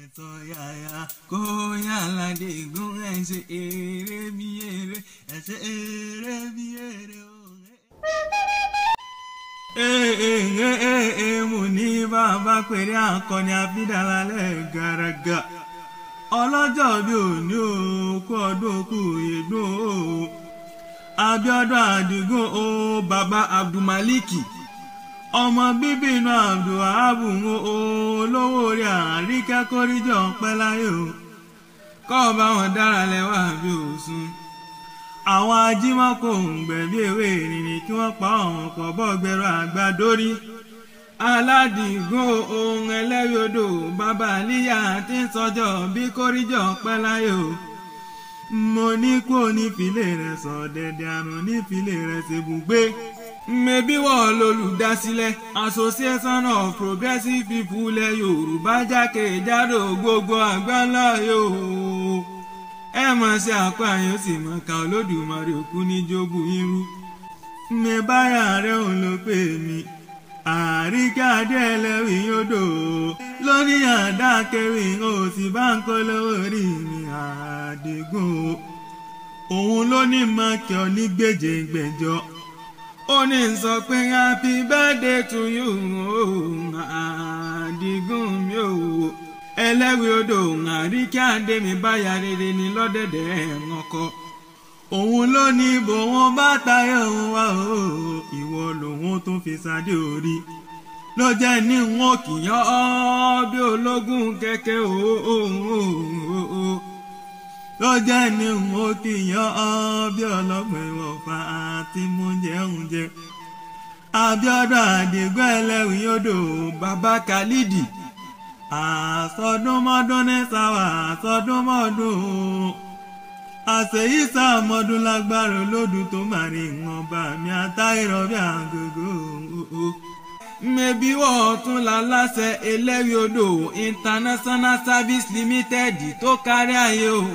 ẹ̀tọ́ yàyà kó yàládé gún ẹ̀ ṣe eré bí eré ẹ̀ ṣe eré bí eré o. Ee mo ní bàbá pèrè akọni àfidàlálẹ̀ gàràgà ọlọ́jọ́ bí òní o kú ọdún kú ìdún o Abíọ́dún Àdìgún o bàbá Abdulmaliki ọmọ bíbí inú Abdulwahabu o olówó orí àríkẹ́ kórìjọ pẹ́ láyé o kọ́ ọba wọn dára lẹ́wà bí òsùn àwọn ajímọ́kò ń gbẹ̀bí ewé ìrìnrìn kí wọ́n pa ọ̀hún pọ̀ bọ́ gbẹ̀rọ àgbàdórí aládìgún ohun ẹlẹ́rìí odò bàbá àlíyà tí ń sọjọ́ bí kórìjọ pẹ́ láyé o mo ní kó nífìlẹ̀ rẹ̀ sọ dẹ̀dẹ̀ àrùn nífìlẹ̀ rẹ̀ ṣèbùgbé mẹbí wọ́n lolùdásílẹ̀ association of progressive people lẹ yorùbá jákèjádò gbogbo àgbáńlá yòó ẹ mọ̀ sí àpá yóò sì mọ̀ ká olódùmarè òkú ní jogún irú mi báyà rẹ̀ òun ló pè mí àríkàdé ẹlẹ́rìí yódò lóní àdá kẹrì ó sì bá ń kó lówó rí mi àdìgún òun ló ní mọ́kì ọ ní gbèjègbèjọ ó ní sọ pé happy birthday to you àdìgún mi ò ẹlẹ́rìí odò àríkàdé mi báyà rere ní lọ́dẹ̀dẹ̀ ẹ̀rànkọ òun ló ní bò wọn bá tayọ wá o ìwọ lòun tún fi sáde orí ló jẹ́ ní wọn kì í ọ́ bí ológun kẹ̀kẹ́ o ló jẹ́ ní wọn kì í ọ́ bí ọlọ́gbọ̀n ìwọ̀fà àti mú jẹun jẹ Abíọ́dún Àdìgún ẹlẹ́rìí odò bàbá Khalidi àsọdúnmọ́dún ní sáwà àsọdúnmọ́dún àṣeyí sàmọ́dún lágbára olódù tó máa rí wọn bá mi àtàìrọ̀ bí àgògò. mẹ́bí wọ́n tún la láṣẹ ẹlẹ́rìí odò international service limited tó kárí ayé o.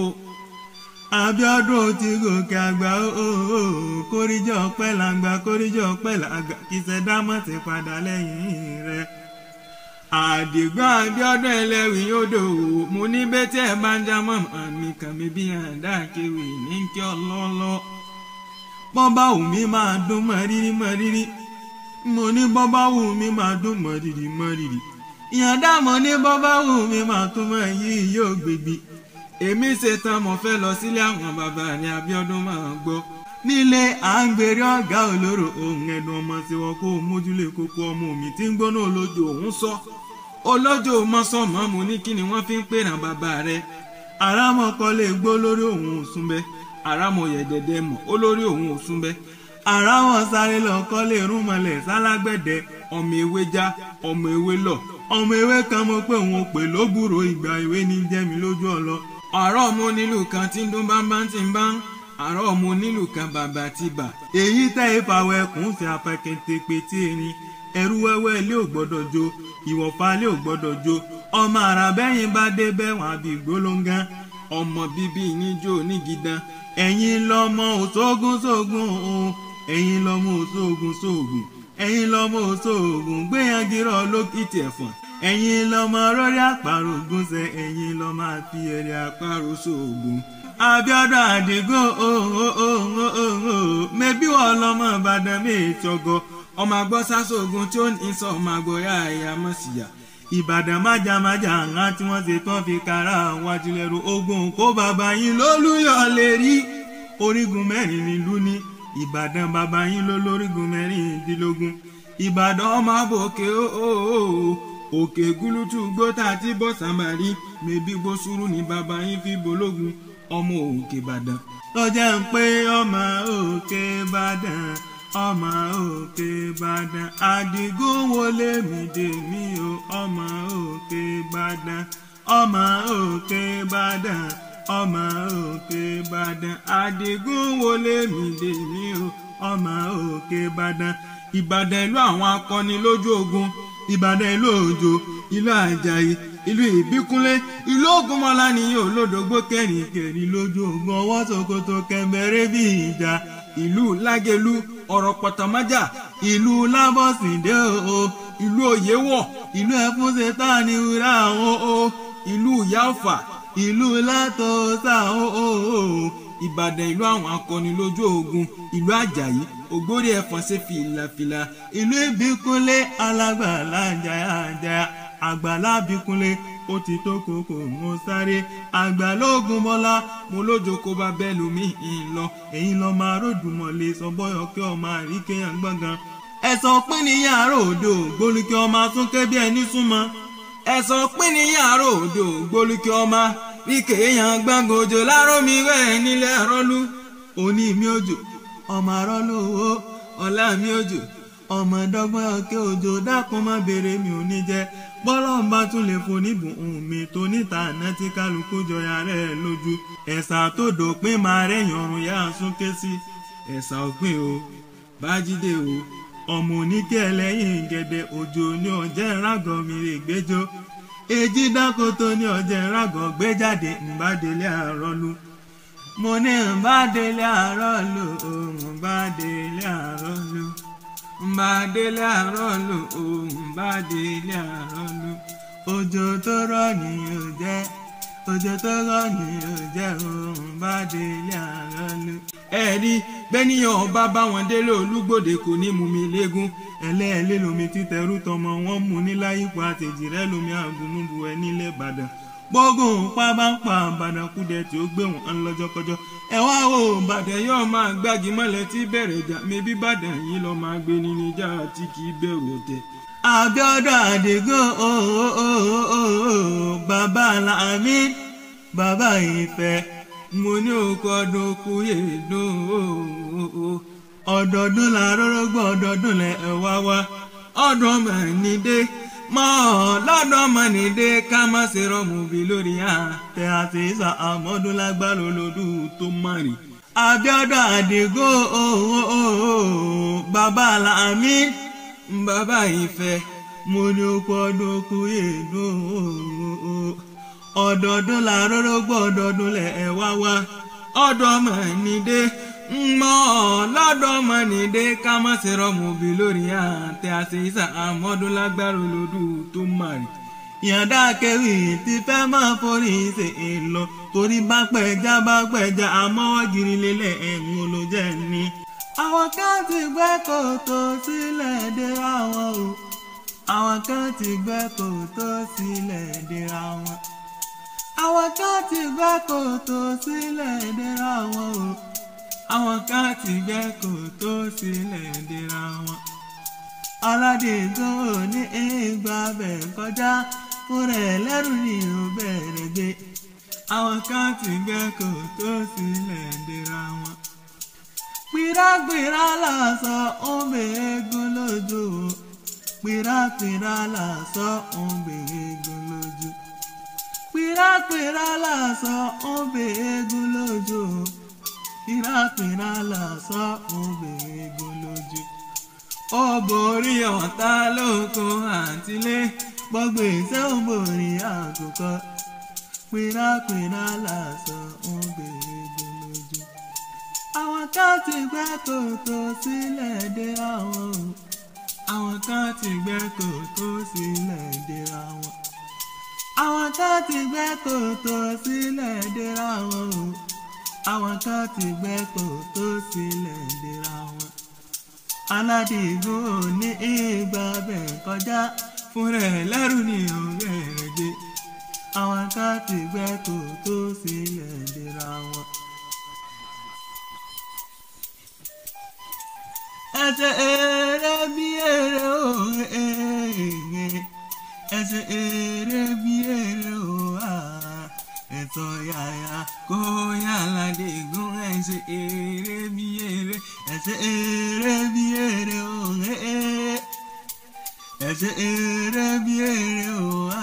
Abíọ́dún ti gòkè àgbà o kórìjọ pẹ́ làgbà kórìjọ pẹ́ làgbà kìsẹ̀ dámọ̀ ti padà lẹ́yìn rẹ̀ àdìgbọ́n Abíọ́dún ẹlẹ́rìí odò mo ní bẹ́tí ẹ̀ bá ń já mọ́ àmì kàmí bí àdá kéwì ní kí ọlọ́lọ́ bọ́bá wù mí máa dún mọ́rírì mọ́rírì mo ní bọ́bá wù mí máa dún mọ́rírì mọ́rírì ìyàndá mo ní bọ́bá wù mí máa tún mọ́ yìí yóò gbègbè èmi ṣetán mo fẹ́ lọ sílé àwọn bàbá ní Abíọ́dún máa gbọ́ nílé à ń gbèrè ọ̀gá olóró ohun ẹ̀dùn ọmọ tí wọn kó mójúlé kókó ọmọ mi tí ń gbóná olójó òun sọ olójó mọ́sánmọ́ mu ní kí ni wọ́n fi ń pèràn bàbá rẹ̀ àràmọ̀kọ lè gbó lórí òun òsùn bẹ́ àràmọ̀ yẹ̀dẹ̀dẹ̀ mọ̀ olórí òun òsùn bẹ́ àràmọ̀ sáré lọ́kọ́ lè rún mọ́lẹ̀ sálágbẹ̀dẹ ọmọ ewé já ọmọ ewé lọ ọmọ ewé kan mo pé òun pè lóbùrò ìgbà ìwé ní jẹ́mi lójú ọlọ àárọ̀ mo nílùú kan tí ń dún bámbá tí ń bá ń àárọ̀ ọmọ onílù kan bàbá ti bà. èyí tẹ́ ìfàwọ̀ ẹkùn fi apẹ̀kẹ̀tẹ̀ pété erin ẹrú wẹ́wẹ́ ilé ò gbọ́dọ̀ jó ìwọ̀fà ilé ò gbọ́dọ̀ jó ọmọ àràbẹ́yìn bá dé bẹ́wọ̀n àbí gbólóńgán ọmọ bíbí níjó nígidan ẹ̀yin lọ́mọ òṣogùn sógun òun ẹ̀yin lọ́mọ òṣogùn sógun ẹ̀yin lọ́mọ òṣogùn gbéyàngírọ̀ lókìtì ẹ̀fọ̀n ẹ̀yin lọ́mọ rọ́rí àparò gúnṣẹ́ ẹ̀yin lọ́mọ àfi ẹ̀rẹ̀ àparò sóògùn. Abíọ́dún Àdìgún mẹbí wọn lọmọ Ìbàdàn méjọgọ ọmọ àgbọ sásògùn tí ó ní sọ ọmọ àgbọ ya ẹyà mọsíyà Ìbàdàn májàmájà ńlá tí wọ́n ṣe tán fi kára wájú lẹ́rù ogun kó bàbá yín lólúyọ̀ lè rí orígun mẹ́rin nílùú ní Ìbàdàn bàbá yín ló lórígun mẹ́rìndínlógún Ìbàdàn ọmọ àbòkè òkè gúlútù gbótà tí bọ́sàmárì mẹbí gbósùrù ní bàbá yín fi bológun ọmọ òkè ìbàdàn. lọ́jà ń pé ọmọ òkè ìbàdàn ọmọ òkè ìbàdàn àdìgún wọlé mi dè mí o ọmọ òkè ìbàdàn ọmọ òkè ìbàdàn ọmọ òkè ìbàdàn àdìgún wọlé mi dè mí o ọmọ òkè ìbàdàn ìbàdàn ìlú àwọn akọni lójú ogun ìbàdàn ìlú òjò ìlú àjàyí ìlú ìbíkúnlé ìlú ògúnmọ́lá nìyí olódògbò kẹrin kẹrin lójú ogun ọwọ́ ṣòkòtò kẹmẹrẹ bí ìjà ìlú lágẹlú ọ̀rọ̀ pọ̀tàmájà ìlú lábọ́sìndé o ìlú òyewọ̀ ìlú ẹ̀fúnṣe tá ní wúrà àwọn o ìlú ìyá ọ̀fà ìlú látọ̀ọ́sà ó ìbàdàn ìlú àwọn akọni lójú ogun ìlú àjàyí ògbórí ẹ̀fọn ṣe fìlàfìlà ìlú ìbíkúnlé alágbàlá jayajaya àgbàlá bíkúnlé ó ti tó kókó mo sáré àgbàlógún bọ́lá mo lójó kó bá bẹ́ẹ̀ lómi ń lọ èyí lọ máa ròdùmọ̀lẹ́ sọ bọ́yọ̀ kí ọmọ àríkéyàn gbọ̀ngàn ẹ̀sọ́ pín ní yàrá òdo gbólúkẹ́ ọmọ súnkẹ́ bí ẹni súnmọ́ ẹ̀sọ́ pín ní yàrá òdo gbólúkẹ́ ọmọ ríkè èèyàn gbàngàn òjò láró mi rẹ̀ nílẹ̀ àrọ́lú òní mi òjò ọmọ àrọ́lú owó ọ̀la mi òjò ọmọ dọ́gbọ́n ọ̀kẹ́ òjò dákun má béèrè mi ò ní jẹ́ bọ́lá ń bá tún lè foníbùn ohun mi tó níta àná tí kálukú jọya rẹ̀ lójú ẹ̀sà tó dòpin máa rẹ̀yìn ọ̀run yá súnké sí ẹ̀sà òpin o bájídé o ọmọ oníkẹ́ ẹlẹ́yìn gẹ̀dẹ̀ òjò ní ọjẹ́ rágọ̀ mi rè gbẹ́jọ́ èjì dákòtò ní ọjẹ́ rágọ̀ gbé jáde ńbádélé àrọ́lú mo ní ńbádélé àrọ́lú ńbádélé àrọ́lú ńbádélé àrọ́lú ńbádélé àrọ́lú òjò tó rọ̀ ní òjẹ́ òjò tó rọ̀ ní òjẹ́ ńbádélé àrọ́lú ẹ̀rí bẹ́níyàn ọba bá wọn délé olúgbòde kò ní mú mi léegun ẹlẹ́ẹ̀lẹ́ lomi títẹrú tọmọ wọn mú ní láyípo àtẹ̀jì rẹ lomi àgùnmùbù ẹ nílẹ̀ ìbàdàn gbógun pa bá ń pa ìbàdàn kúdẹ tí ó gbé wọn lọ́jọ́kọjọ́ ẹ wá o ìbàdàn yóò máa gbági mọ́lẹ̀ tí bẹ̀rẹ̀ ìjà mẹ́bí ìbàdàn yìí lọ́ọ́ máa gbé ní níjà tí kì í bẹ̀rù ọ̀tẹ̀. Abíọ́dún Àdìgún bàbá Láàmì bàbá Ìfẹ́ mo ní òkú ọdún kú yèédú ọdọọdún la rọrọgbọ ọdọọdún lẹ ẹwà wá ọdún ọmọ nídé mọ lọdún ọmọ nídé ká má ṣe rọmù bí lórí àtẹ àti ìsà àmọdún lágbára olódù tó márì. Abíọ́dún Àdìgún bàbá Láàmì bàbá Ìfẹ́ mo ní òkú ọdún kú yèédú ọdọọdún la rọrọgbọ ọdọọdún lẹ ẹ wá wá ọdọ ọmọ nídé mọ lọdọ ọmọ nídé ká má ṣe rọmù bí lórí àtẹ àti ìsà àmọdún lágbára olódù tó márì. ìyàndá kẹwì ti fẹ́ máa forí ṣe èlò torí bá pẹja bá pẹja àmọ́wọ́ gírí lélẹ̀ ẹ̀hún ló jẹ́ ní. àwọn kan ti gbẹ́ kòtò sílẹ̀ dé àwọn o àwọn kan ti gbẹ́ kòtò sílẹ̀ dé àwọn àwọn kan ti gbẹ́ kòtò sílẹ̀ dèrà wọn o àwọn kan ti gbẹ́ kòtò sílẹ̀ dèrà wọn. aládìgún ò ní ìgbà bẹ̀ kọjá fúnra ẹ̀ lẹ́rù ni ò bẹ̀rẹ̀ gbé àwọn kan ti gbẹ́ kòtò sílẹ̀ dèrà wọn. pìràpìrà làásọ ń bèrè egun lójú o pìràpìrà làásọ ń bèrè egun lójú pìràpìrà làásọ òbè egun lójú pìràpìrà làásọ òbè egun lójú. ó borí ọ̀tá lóko àtìlé gbọ́gbé iṣẹ́ ó borí àkùkọ pìràpìrà làásọ òbè egun lójú. àwọn kan ti gbẹ́ kòtò sílẹ̀ dé àwọn o àwọn kan ti gbẹ́ kòtò sílẹ̀ dé àwọn àwọn kan ti gbẹ́ kòtò sílẹ̀ dèrà wọn o àwọn kan ti gbẹ́ kòtò sílẹ̀ dèrà wọn. aládìgún ò ní ìgbà bẹ̀ kọjá fúnra ẹ̀ lẹ́rù ní ọ̀rẹ́ rẹ̀ gbé àwọn kan ti gbẹ́ kòtò sílẹ̀ dèrà wọn. ẹsẹ̀ eré bí eré òun ẹ̀ẹ́gẹ́ ẹsẹ̀ eré bí eré o ẹ̀tọ́ yàyà kó yàrá dégún ẹsẹ̀ eré bí eré ẹsẹ̀ eré bí eré o ẹsẹ̀ eré bí eré o